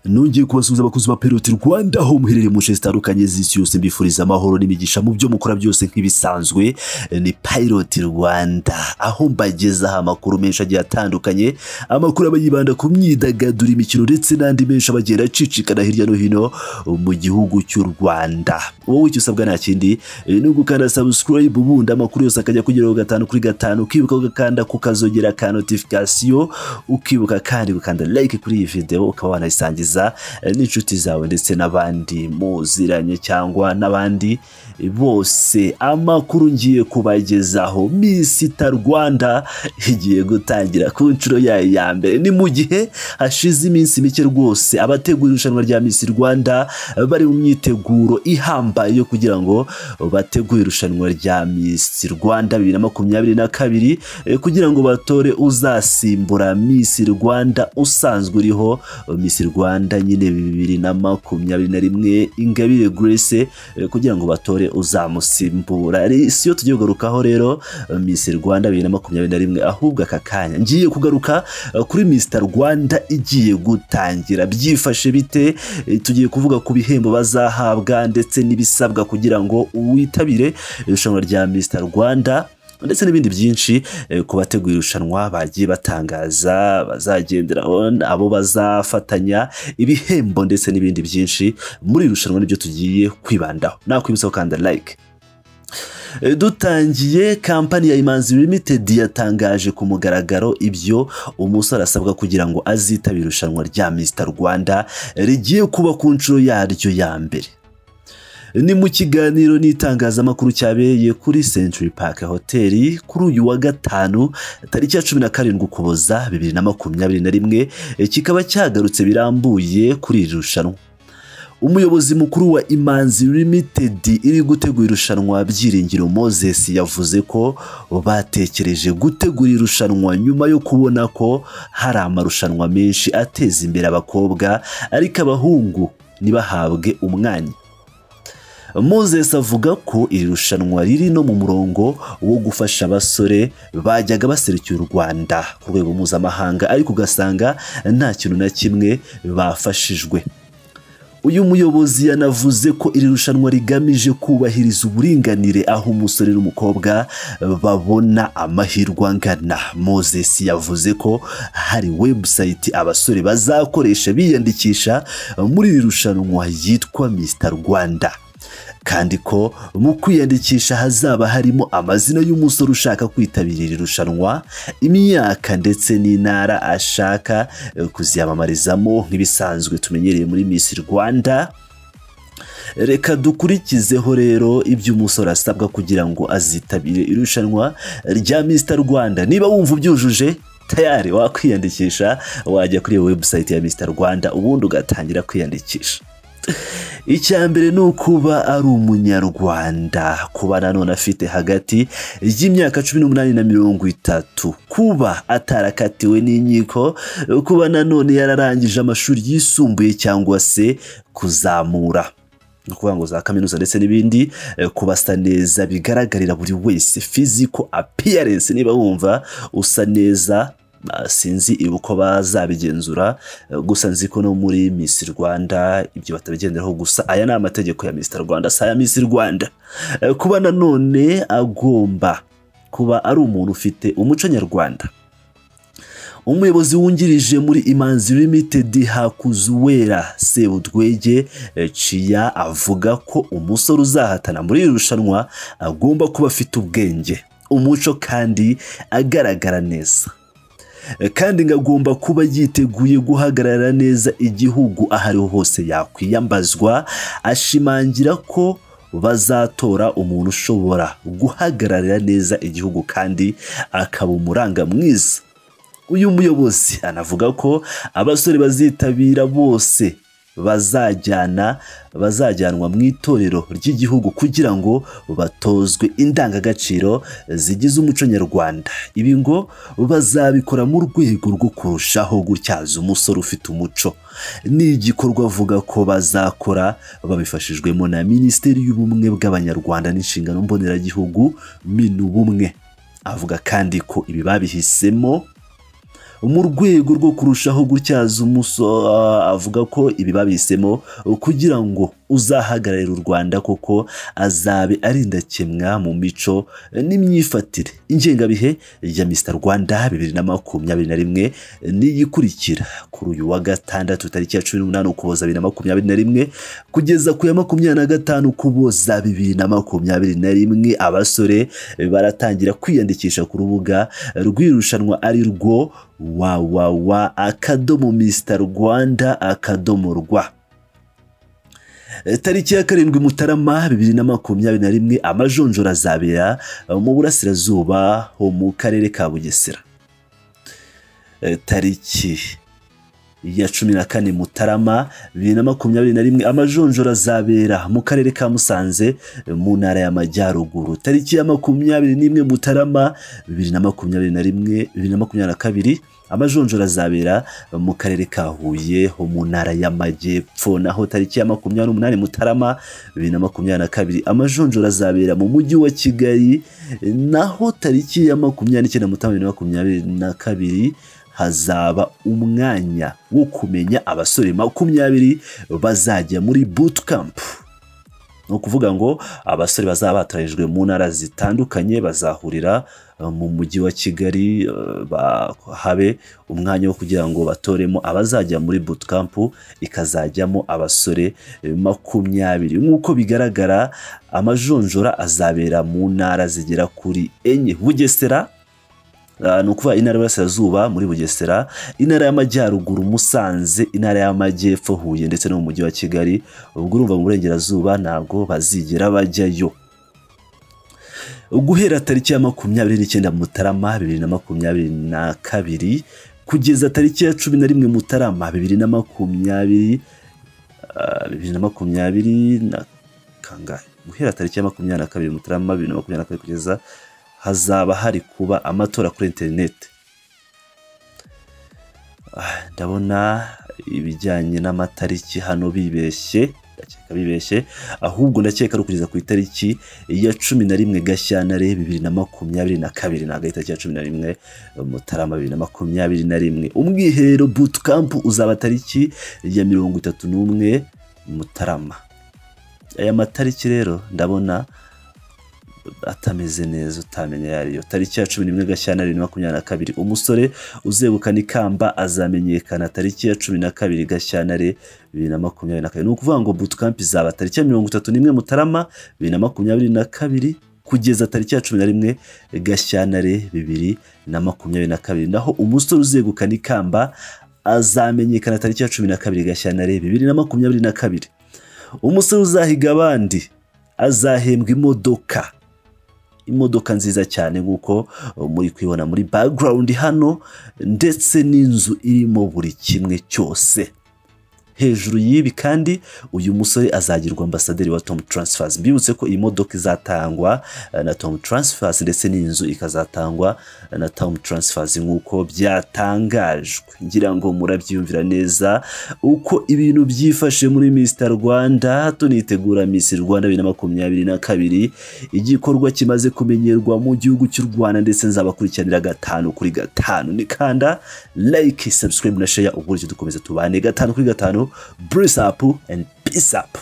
nongeye kubasuhuza abakozi ba peroti rwanda aho muherereye mu nce zitandukanye z'isi yose mbifuriza amahoro n'imigisha mu byo mukora byose nk'ibisanzwe ni piroti rwanda aho mbagezaho amakuru menshi agiye atandukanye amakuru aba yibanda ku myidagaduro imikino ndetse n'andi menshi aba agenda acicikana hirya no hino mu gihugu cy'u rwanda wowe icyo usabwa nta kindi ni ugukanda sabusikarayibu ubundi amakuru yose akajya kugeraho gatanu kuri gatanu ukibuka ugakanda kukazogera ka notifikasiyo ukibuka kandi gukanda like kuri iyi videwo ukaba wanayisangiza n'inshuti zawe ndetse n'abandi muziranye cyangwa n'abandi bose amakuru ngiye kubagezaho misita rwanda igiye gutangira ku nshuro yayo ya mbere ni mu gihe hashize iminsi mike rwose abategura irushanwa rya misi rwanda bari mu myiteguro ihambaye yo kugira ngo bategure irushanwa rya misi rwanda bibiri na makumyabiri na kabiri kugira ngo batore uzasimbura misi rwanda usanzwe uriho misi rwanda nyine bibiri na makumyabiri na rimwe ingabire grace kugira ngo batore uzamusimbura si yo tugiye kugarukaho rero misi rwanda bibiri na makumyabiri na rimwe ahubwo aka kanya ngiye kugaruka kuri misita rwanda igiye gutangira byifashe bite tugiye kuvuga ku bihembo bazahabwa ndetse n'ibisabwa kugira ngo witabire irushanwa rya misita rwanda ndetse n'ibindi byinshi ku bateguye irushanwa bagiye batangaza bazagenderaho abo bazafatanya ibihembo ndetse n'ibindi byinshi muri iri rushanwa nibyo tugiye kwibandaho nakwibutsa gukanda like dutangiye kampani ya imanzi limitedi yatangaje ku mugaragaro ibyo umusore asabwa kugira ngo azitabire irushanwa rya misita rwanda rigiye kuba ku nshuro yaryo ya mbere ni mu kiganiro n'itangazamakuru cyabereye kuri century park hoteli kuri uyu wa gatanu tariki ya cumi na karindwi ukuboza bibiri na makumyabiri na rimwe kikaba cyagarutse birambuye kuri iri rushanwa umuyobozi mukuru wa imanzi limitedi iri gutegura irushanwa byiringiro moses yavuze ko batekereje gutegura irushanwa nyuma yo kubona ko hari amarushanwa menshi ateza imbere abakobwa ariko abahungu ntibahabwe umwanya moses avuga ko iri rushanwa riri no mu murongo wo gufasha abasore bajyaga baserukiye u rwanda ku rwego mpuzamahanga ariko ugasanga nta kintu na kimwe bafashijwe uyu muyobozi yanavuze ko iri rushanwa rigamije kubahiriza uburinganire aho umusore n'umukobwa babona amahirwe angana moses yavuze ko hari webusayiti abasore bazakoresha biyandikisha muri iri rushanwa yitwa misita rwanda kandi ko mu kwiyandikisha hazaba harimo amazina y'umusore ushaka kwitabira iri rushanwa imyaka ndetse n'intara ashaka kuziyamamarizamo nk'ibisanzwe tumenyereye muri Miss Rwanda reka dukurikizeho rero ibyo umusore asabwa kugira ngo azitabire irushanwa rya Mr Rwanda niba wumva ubyujuje tayari wakwiyandikisha wajya kuri iyo webusayiti ya Mr Rwanda ubundi ugatangira kwiyandikisha icya mbere ni ukuba ari umunyarwanda kuba nanone afite hagati y'imyaka cumi n'umunani na mirongo itatu kuba atarakatiwe n'inkiko kuba nanone yararangije amashuri yisumbuye cyangwa se kuzamura ni ukuvuga ngo za kaminuza ndetse n'ibindi kubasa neza bigaragarira buri wese fiziko apiyarensi niba wumva usa neza sinzi uko bazabigenzura gusa nzi ko no muri misi rwanda ibyo batabigenderaho gusa aya ni amategeko ya misi rwanda si aya misi rwanda kuba nanone agomba kuba ari umuntu ufite umuco nyarwanda umuyobozi wungirije muri imanzi limitedi hakuzuwera sebudwege ciya avuga ko umusore uzahatana muri iri rushanwa agomba kuba afite ubwenge umuco kandi agaragara neza kandi ngo agomba kuba yiteguye guhagarara neza igihugu aho ariho hose yakwiyambazwa ashimangira ko bazatora umuntu ushobora guhagararira neza igihugu kandi akaba umuranga mwiza uyu muyobozi anavuga ko abasore bazitabira bose bazajyana bazajyanwa mu itorero ry'igihugu kugira ngo batozwe indangagaciro zigize umuco nyarwanda ibi ngo bazabikora mu rwego rwo kurushaho gutyaza umusore ufite umuco ni igikorwa avuga ko bazakora babifashijwemo na minisiteri y'ubumwe bw'abanyarwanda n'inshingano mboneragihugu minubumwe avuga kandi ko ibi babihisemo mu rwego rwo kurushaho gutyaza umuso ah, avuga ko ibi babisemo kugira ngo uzahagararira u rwanda koko azabe ari indakemwa mu mico n'imyifatire ingengabihe ya mr rwanda bibiri na makumyabiri na rimwe niyikurikira kuri uyu wa gatandatu tariki ya cumi n'umunani ukuboza bibiri na makumyabiri na rimwe kugeza ku ya makumyabiri na gatanu ukuboza bibiri na makumyabiri na rimwe abasore baratangira kwiyandikisha ku rubuga rw'irushanwa ari rwo wawawa akadomo mr rwanda akadomo rwa tariki ya karindwi mutarama bibiri na makumyabiri na rimwe amajonjora azabera mu burasirazuba ho mu karere ka bugesera Eh, tariki ya cumi na kane mutarama bibiri na makumyabiri na rimwe amajonjora azabera mu karere ka musanze eh, mu ntara y'amajyaruguru tariki ya makumyabiri n'imwe mutarama bibiri na makumyabiri na rimwe bibiri na makumyabiri na kabiri amajonjora azabera mu karere ka huye ho mu ntara y'amajyepfo naho tariki ya makumyabiri n'umunani mutarama bibiri na makumyabiri na kabiri amajonjora azabera mu mujyi wa kigali eh, naho tariki ya makumyabiri n'icyenda mutarama bibiri na makumyabiri na kabiri hazaba umwanya wo kumenya abasore makumyabiri bazajya muri bootcamp ni ukuvuga ngo abasore bazaba batoranyijwe mu ntara zitandukanye bazahurira eh, mu mujyi wa kigali eh, ba- habe umwanya wo kugira ngo batoremo abazajya muri bootcamp ikazajyamo abasore eh, makumyabiri nk'uko bigaragara amajonjora azabera mu ntara zigera kuri enye bugesera Ah, ni ukuvuga intara y'Iburasirazuba muri Bugesera intara y'Amajyaruguru Musanze intara y'Amajyepfo Huye ndetse no mu mujyi wa Kigali ubwo urumva mu Burengerazuba ntabwo bazigera bajyayo guhera tariki ya makumyabiri n'icyenda Mutarama bibiri na makumyabiri na kabiri kugeza tariki ya cumi na rimwe Mutarama bibiri na makumyabiri ah, bibiri na makumyabiri na kangahe guhera tariki ya makumyabiri na kabiri Mutarama bibiri na makumyabiri na kabiri kugeza hazaba hari kuba amatora kuri interineti Ah, ndabona ibijyanye n'amatariki hano bibeshye ndakeka bibeshye ahubwo ndakeka ari ukugeza ku itariki ya cumi na rimwe gashyantare bibiri na makumyabiri na kabiri ntabwo ari itariki ya cumi na rimwe mutarama bibiri na makumyabiri na rimwe umwiherero bootcamp uzaba tariki ya mirongo itatu n'umwe mutarama aya matariki rero ndabona atameze neza utamenya ayo ariyo tariki ya cumi n'imwe gashyantare bibiri na makumyabiri na kabiri umusore uzegukana ikamba azamenyekana tariki ya cumi na kabiri gashyantare bibiri na makumyabiri na kabiri ni ukuvuga ngo bootcamp izaba tariki ya mirongo itatu n'imwe mutarama bibiri na makumyabiri na kabiri kugeza tariki ya cumi na rimwe gashyantare bibiri na makumyabiri na kabiri naho umusore uzegukana ikamba azamenyekana tariki ya cumi na kabiri gashyantare bibiri na makumyabiri na kabiri umusore uzahiga abandi azahembwa imodoka imodoka nziza cyane nk'uko uh, muri kuyibona muri background hano ndetse n'inzu irimo buri kimwe cyose hejuru y'ibi kandi uyu musore azagirwa ambasaderi wa Tom Transfers mbibutse ko iyi modoka izatangwa uh, na Tom Transfers ndetse n'inzu ikazatangwa uh, na Tom Transfers nk'uko byatangajwe ngira ngo murabyiyumvira neza uko ibintu byifashe muri Mr Rwanda tunitegura Miss Rwanda bibiri na makumyabiri na kabiri igikorwa kimaze kumenyerwa mu gihugu cy'u Rwanda ndetse nzabakurikiranira gatanu kuri gatanu ni kanda like subscribe na share uburyo dukomeza tubane gatanu kuri gatanu bruce up and peace up